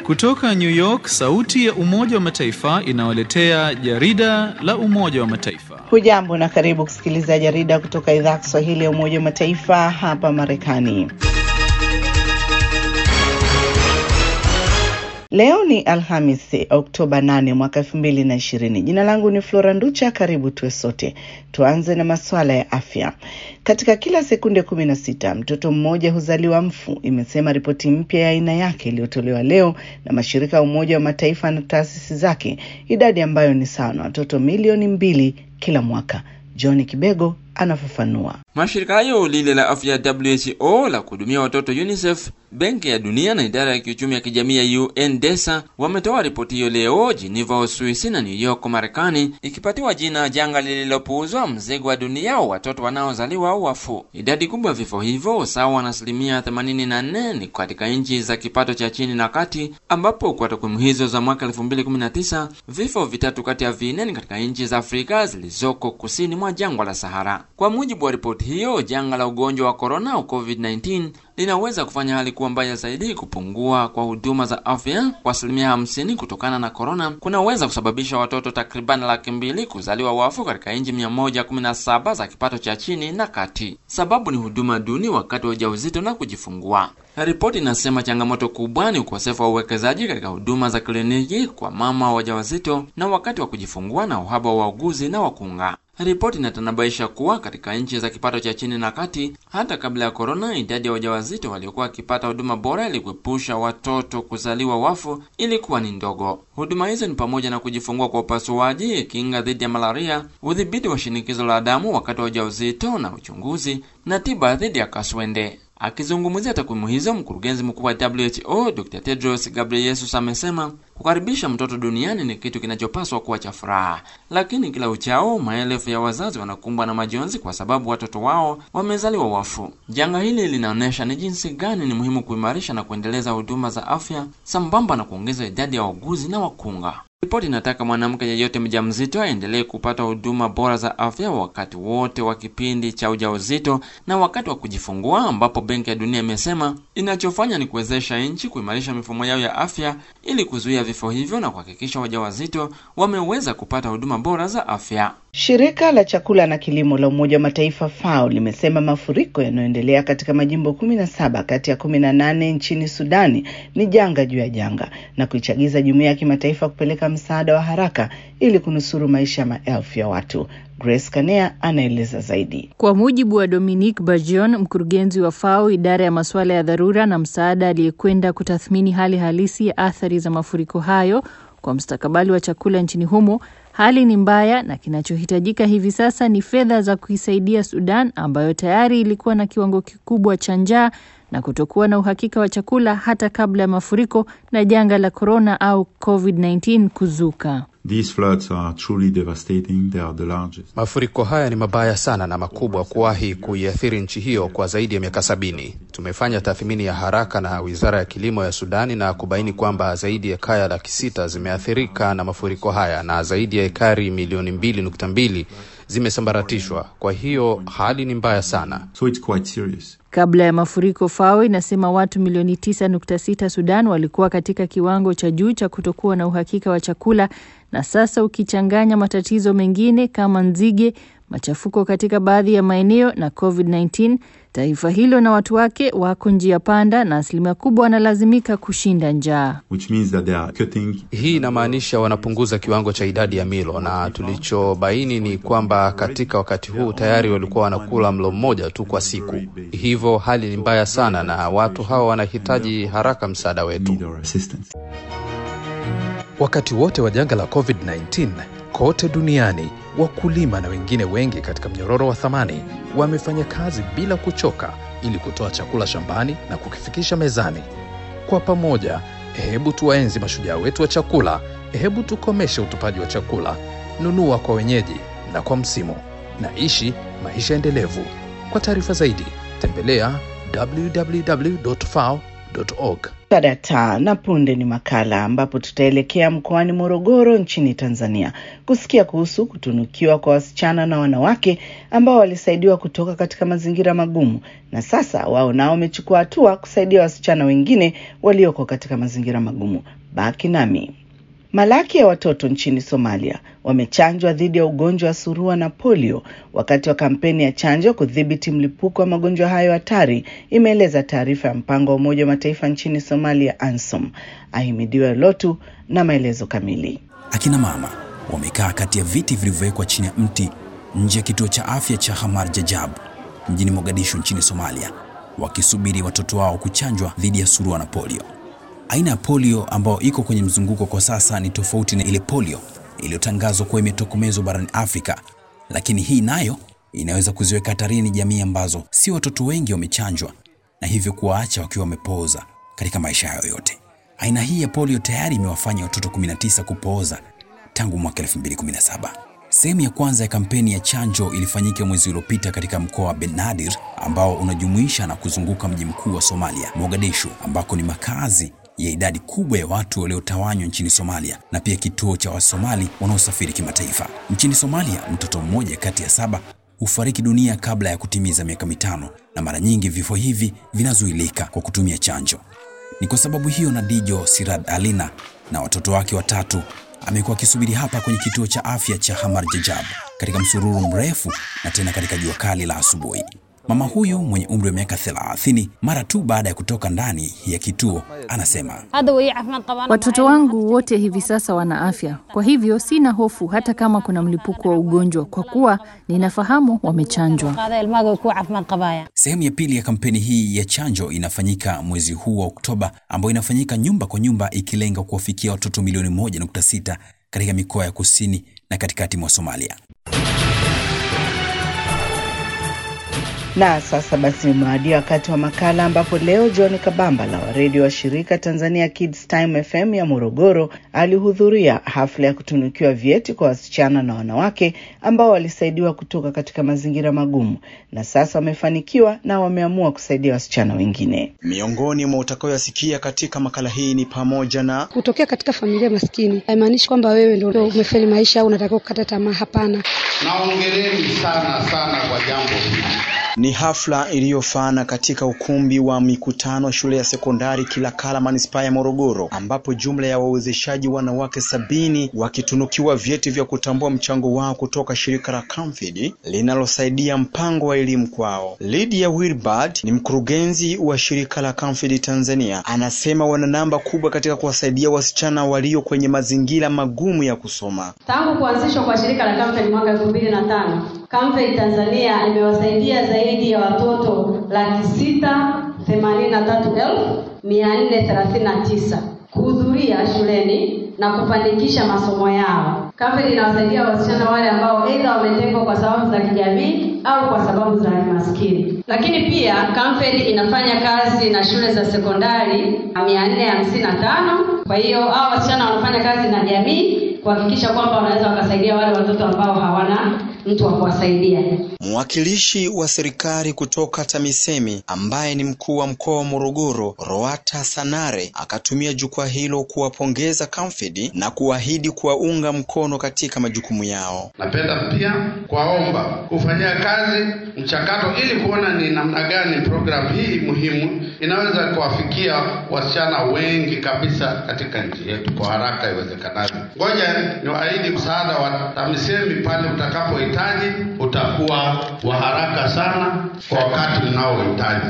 Kutoka New York, sauti ya Umoja wa Mataifa inawaletea jarida la Umoja wa Mataifa. Hujambo na karibu kusikiliza jarida kutoka idhaa ya Kiswahili ya Umoja wa Mataifa hapa Marekani. Leo ni Alhamisi, Oktoba 8 mwaka 2020. Jina langu ni Flora Nducha. Karibu tuwe sote. Tuanze na masuala ya afya. Katika kila sekunde 16 mtoto mmoja huzaliwa mfu, imesema ripoti mpya ya aina yake iliyotolewa leo na mashirika ya Umoja wa Mataifa na taasisi zake, idadi ambayo ni sawa na watoto milioni mbili kila mwaka. John Kibego anafafanua. Mashirika hayo lile la afya ya WHO la kuhudumia watoto UNICEF, Benki ya Dunia na idara ya kiuchumi ya kijamii ya UNDESA wametoa ripoti hiyo leo Geneva, Uswisi na New York, Marekani, ikipatiwa jina janga lililopuuzwa, mzigo wa dunia wa watoto wanaozaliwa au wafu. Idadi kubwa ya vifo hivyo sawa na asilimia 84 ni katika nchi za kipato cha chini na kati, ambapo kwa takwimu hizo za mwaka 2019 vifo vitatu kati ya vinne ni katika nchi za Afrika zilizoko kusini mwa jangwa la Sahara. Kwa mujibu wa ripoti hiyo, janga la ugonjwa wa korona au COVID-19 linaweza kufanya hali kuwa mbaya zaidi. Kupungua kwa huduma za afya kwa asilimia hamsini kutokana na korona kunaweza kusababisha watoto takriban laki mbili kuzaliwa wafu katika nchi mia moja kumi na saba za kipato cha chini na kati. Sababu ni huduma duni wakati wa ujauzito na kujifungua. Ripoti inasema changamoto kubwa ni ukosefu wa uwekezaji katika huduma za kliniki kwa mama wajawazito na wakati wa kujifungua na uhaba wa wauguzi na wakunga. Ripoti inatanabaisha kuwa katika nchi za kipato cha chini na kati, hata kabla ya korona, idadi ya wajawazito waliokuwa wakipata huduma bora ili kuepusha watoto kuzaliwa wafu ilikuwa ni ndogo. Huduma hizo ni pamoja na kujifungua kwa upasuaji, kinga dhidi ya malaria, udhibiti wa shinikizo la damu wakati wa ujauzito na uchunguzi, na tiba dhidi ya kaswende. Akizungumzia takwimu hizo, mkurugenzi mkuu wa WHO Dr. Tedros Ghebreyesus amesema kukaribisha mtoto duniani ni kitu kinachopaswa kuwa cha furaha, lakini kila uchao maelfu ya wazazi wanakumbwa na majonzi kwa sababu watoto wao wamezaliwa wafu. Janga hili linaonyesha ni jinsi gani ni muhimu kuimarisha na kuendeleza huduma za afya sambamba na kuongeza idadi ya wauguzi na wakunga. Ripoti inataka mwanamke yeyote mjamzito aendelee kupata huduma bora za afya wakati wote wa kipindi cha ujauzito na wakati wa kujifungua, ambapo Benki ya Dunia imesema inachofanya ni kuwezesha nchi kuimarisha mifumo yao ya afya ili kuzuia vifo hivyo na kuhakikisha wajawazito wameweza kupata huduma bora za afya. Shirika la chakula na kilimo la Umoja wa Mataifa FAO limesema mafuriko yanayoendelea katika majimbo kumi na saba kati ya kumi na nane nchini Sudani ni janga juu ya janga na kuichagiza jumuiya ya kimataifa kupeleka msaada wa haraka ili kunusuru maisha ya maelfu ya watu. Grace Kanea anaeleza zaidi. Kwa mujibu wa Dominique Bajon, mkurugenzi wa FAO idara ya masuala ya dharura na msaada, aliyekwenda kutathmini hali halisi ya athari za mafuriko hayo kwa mustakabali wa chakula nchini humo, hali ni mbaya na kinachohitajika hivi sasa ni fedha za kuisaidia Sudan ambayo tayari ilikuwa na kiwango kikubwa cha njaa na kutokuwa na uhakika wa chakula hata kabla ya mafuriko na janga la korona au COVID-19 kuzuka. These floods are truly devastating. They are the largest. Mafuriko haya ni mabaya sana na makubwa kuwahi kuiathiri nchi hiyo kwa zaidi ya miaka sabini. Tumefanya tathmini ya haraka na Wizara ya Kilimo ya Sudani na kubaini kwamba zaidi ya kaya laki sita zimeathirika na mafuriko haya na zaidi ya ekari milioni mbili nukta mbili zimesambaratishwa. Kwa hiyo hali ni mbaya sana. So it's quite serious. Kabla ya mafuriko, FAO inasema watu milioni 9.6 Sudan walikuwa katika kiwango cha juu cha kutokuwa na uhakika wa chakula, na sasa ukichanganya matatizo mengine kama nzige, machafuko katika baadhi ya maeneo na COVID-19, taifa hilo na watu wake wako njia panda na asilimia kubwa wanalazimika kushinda njaa. Which means that they are cutting. Hii inamaanisha wanapunguza kiwango cha idadi ya milo, na tulichobaini ni kwamba katika wakati huu tayari walikuwa wanakula mlo mmoja tu kwa siku. Hivyo hali ni mbaya sana, na watu hawa wanahitaji haraka msaada wetu. Need our assistance. Wakati wote wa janga la COVID-19 kote duniani, wakulima na wengine wengi katika mnyororo wa thamani wamefanya kazi bila kuchoka ili kutoa chakula shambani na kukifikisha mezani. Kwa pamoja, hebu tuwaenzi mashujaa wetu wa chakula, hebu tukomeshe utupaji wa chakula, nunua kwa wenyeji na kwa msimu, na ishi maisha endelevu. Kwa taarifa zaidi, tembelea www.fao.org. Tadata na punde ni makala ambapo tutaelekea mkoani Morogoro nchini Tanzania kusikia kuhusu kutunukiwa kwa wasichana na wanawake ambao walisaidiwa kutoka katika mazingira magumu na sasa wao nao wamechukua hatua kusaidia wasichana wengine walioko katika mazingira magumu. Baki nami. Malaki ya watoto nchini Somalia wamechanjwa dhidi ya ugonjwa wa surua na polio wakati wa kampeni ya chanjo kudhibiti mlipuko wa magonjwa hayo hatari, imeeleza taarifa ya mpango wa Umoja wa Mataifa nchini Somalia, ANSOM. Ahimidiwe Lotu na maelezo kamili. Akina mama wamekaa kati ya viti vilivyowekwa chini ya mti nje ya kituo cha afya cha Hamar Jajab mjini Mogadishu nchini Somalia, wakisubiri watoto wao kuchanjwa dhidi ya surua na polio. Aina ya polio ambayo iko kwenye mzunguko kwa sasa ni tofauti na ile polio iliyotangazwa kuwa imetokomezwa barani Afrika, lakini hii nayo inaweza kuziweka hatarini jamii ambazo si watoto wengi wamechanjwa na hivyo kuwaacha wakiwa wamepooza katika maisha yao yote. Aina hii ya polio tayari imewafanya watoto 19 kupooza tangu mwaka 2017. Sehemu ya kwanza ya kampeni ya chanjo ilifanyika mwezi uliopita katika mkoa wa Benadir ambao unajumuisha na kuzunguka mji mkuu wa Somalia, Mogadishu, ambako ni makazi ya idadi kubwa ya watu waliotawanywa nchini Somalia na pia kituo cha Wasomali wanaosafiri kimataifa. Nchini Somalia, mtoto mmoja kati ya saba hufariki dunia kabla ya kutimiza miaka mitano, na mara nyingi vifo hivi vinazuilika kwa kutumia chanjo. Ni kwa sababu hiyo Nadijo Sirad Alina na watoto wake watatu amekuwa akisubiri hapa kwenye kituo cha afya cha Hamar Jajab katika msururu mrefu na tena katika jua kali la asubuhi. Mama huyu mwenye umri wa miaka 30 mara tu baada ya kutoka ndani ya kituo anasema, watoto wangu wote hivi sasa wana afya, kwa hivyo sina hofu hata kama kuna mlipuko wa ugonjwa, kwa kuwa ninafahamu wamechanjwa. Sehemu ya pili ya kampeni hii ya chanjo inafanyika mwezi huu wa Oktoba, ambayo inafanyika nyumba kwa nyumba, ikilenga kuwafikia watoto milioni 1.6 katika mikoa ya kusini na katikati mwa Somalia. Na sasa basi umewadia wakati wa makala ambapo leo John Kabambala wa redio wa shirika Tanzania Kids Time FM ya Morogoro alihudhuria hafla ya kutunukiwa vyeti kwa wasichana na wanawake ambao walisaidiwa kutoka katika mazingira magumu na sasa wamefanikiwa na wameamua kusaidia wasichana wengine. Miongoni mwa utakayoyasikia katika makala hii ni pamoja na kutokea katika familia maskini haimaanishi kwamba wewe ndio umefeli maisha au unatakiwa kukata tamaa. Hapana, naongereni sana sana kwa jambo hili. Ni hafla iliyofana katika ukumbi wa mikutano shule ya sekondari Kilakala manispaa ya Morogoro, ambapo jumla ya wawezeshaji wanawake sabini wakitunukiwa vyeti vya kutambua mchango wao kutoka shirika la Camfid linalosaidia mpango wa elimu kwao. Lydia Wilbard ni mkurugenzi wa shirika la Camfid Tanzania, anasema wana namba kubwa katika kuwasaidia wasichana walio kwenye mazingira magumu ya kusoma. Tangu kuanzishwa kwa shirika la Camfid mwaka elfu mbili na tano Camfed Tanzania imewasaidia zaidi ya watoto laki sita themanini na tatu elfu mia nne thelathini na tisa kuhudhuria shuleni na kufanikisha masomo yao. Camfed inawasaidia wasichana wale ambao aidha wametengwa kwa sababu za kijamii au kwa sababu za kimaskini. Lakini pia Camfed inafanya kazi na shule za sekondari mia nne hamsini na tano. Kwa hiyo hao wasichana wanafanya kazi na jamii kuhakikisha kwamba wanaweza wakasaidia wale watoto ambao hawana mtu wa kuwasaidia. Mwakilishi wa serikali kutoka TAMISEMI ambaye ni mkuu wa mkoa wa Morogoro, Roata Sanare, akatumia jukwaa hilo kuwapongeza Camfed na kuahidi kuwaunga mkono katika majukumu yao. Napenda pia kuwaomba kufanyia kazi mchakato ili kuona ni namna gani programu hii muhimu inaweza kuwafikia wasichana wengi kabisa katika nchi yetu kwa haraka iwezekanavyo. Ngoja niwaahidi msaada wa TAMISEMI pale utakapohitaji utakuwa wa haraka sana kwa wakati mnaohitaji.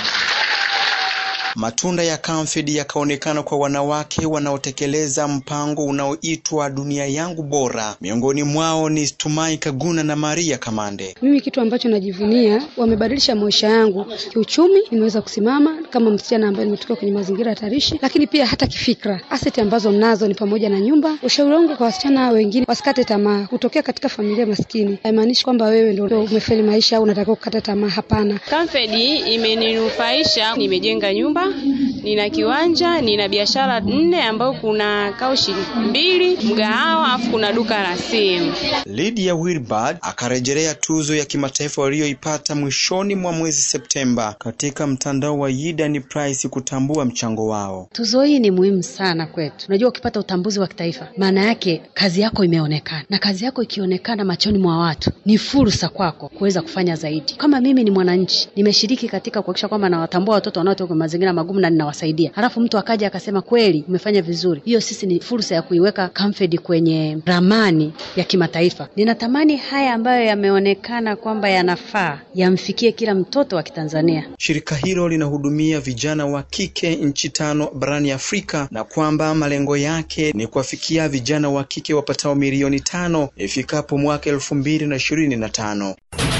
Matunda ya Camfed yakaonekana kwa wanawake wanaotekeleza mpango unaoitwa Dunia Yangu Bora. Miongoni mwao ni Tumai Kaguna na Maria Kamande. Mimi kitu ambacho najivunia, wamebadilisha maisha yangu kiuchumi. Nimeweza kusimama kama msichana ambaye nimetoka kwenye mazingira hatarishi, lakini pia hata kifikra. Aseti ambazo mnazo ni pamoja na nyumba. Ushauri wangu kwa wasichana wengine, wasikate tamaa. Kutokea katika familia maskini haimaanishi kwamba wewe ndio umefeli maisha au unatakiwa kukata tamaa. Hapana. Camfed imeninufaisha, nimejenga nyumba nina kiwanja, nina biashara nne ambayo kuna kaushi mbili, mgahawa, afu kuna duka la simu. Lydia Wilbard akarejelea tuzo ya kimataifa waliyoipata mwishoni mwa mwezi Septemba katika mtandao wa Yidan Prize kutambua mchango wao. Tuzo hii ni muhimu sana kwetu. Unajua, ukipata utambuzi wa kitaifa, maana yake kazi yako imeonekana, na kazi yako ikionekana machoni mwa watu, ni fursa kwako kuweza kufanya zaidi. Kama mimi ni mwananchi, nimeshiriki katika kuhakikisha kwamba nawatambua watoto wanaotoka kwenye mazingira magumu na ninawasaidia, halafu mtu akaja akasema kweli umefanya vizuri, hiyo sisi ni fursa ya kuiweka Camfed kwenye ramani ya kimataifa. Ninatamani haya ambayo yameonekana kwamba yanafaa yamfikie kila mtoto wa Kitanzania. Shirika hilo linahudumia vijana wa kike nchi tano barani Afrika na kwamba malengo yake ni kuwafikia vijana wa kike wapatao milioni tano ifikapo mwaka elfu mbili na ishirini na tano.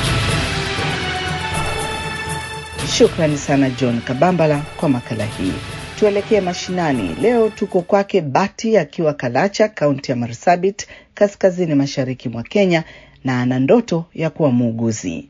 Shukrani sana John Kabambala kwa makala hii. Tuelekee mashinani. Leo tuko kwake Bati akiwa Kalacha, kaunti ya Marsabit, kaskazini mashariki mwa Kenya, na ana ndoto ya kuwa muuguzi.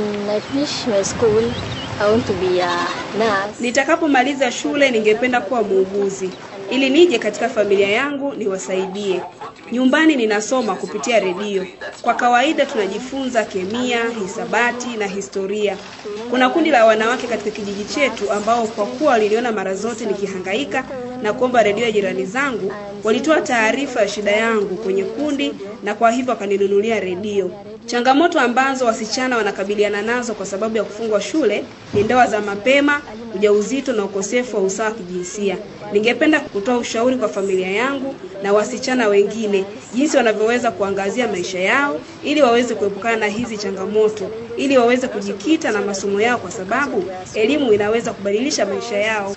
Nitakapomaliza shule ningependa kuwa muuguzi ili nije katika familia yangu niwasaidie. Nyumbani ninasoma kupitia redio. Kwa kawaida tunajifunza kemia, hisabati na historia. Kuna kundi la wanawake katika kijiji chetu ambao kwa kuwa waliniona mara zote nikihangaika na kuomba redio ya jirani zangu, walitoa taarifa ya shida yangu kwenye kundi na kwa hivyo wakaninunulia redio. Changamoto ambazo wasichana wanakabiliana nazo kwa sababu ya kufungwa shule ni ndoa za mapema, ujauzito na ukosefu wa usawa wa kijinsia. Ningependa kutoa ushauri kwa familia yangu na wasichana wengine jinsi wanavyoweza kuangazia maisha yao ili waweze kuepukana na hizi changamoto, ili waweze kujikita na masomo yao, kwa sababu elimu inaweza kubadilisha maisha yao.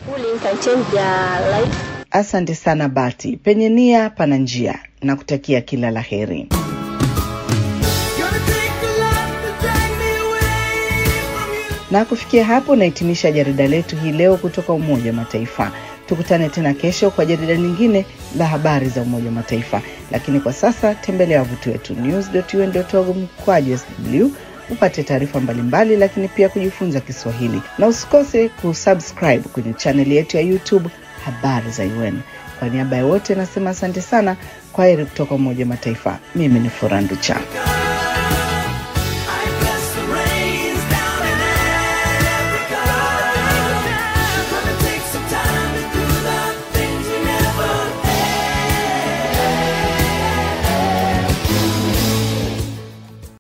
Asante sana Bati, penye nia pana njia, na kutakia kila la heri. Na kufikia hapo nahitimisha jarida letu hii leo kutoka Umoja wa Mataifa. Tukutane tena kesho kwa jarida lingine la habari za Umoja wa Mataifa, lakini kwa sasa tembelea wavuti wetu news.un.org mkwaju sw upate taarifa mbalimbali, lakini pia kujifunza Kiswahili, na usikose kusubscribe kwenye chaneli yetu ya YouTube habari za UN. Kwa niaba ya wote nasema asante sana, kwa heri kutoka Umoja wa Mataifa. Mimi ni Furaha Nducha.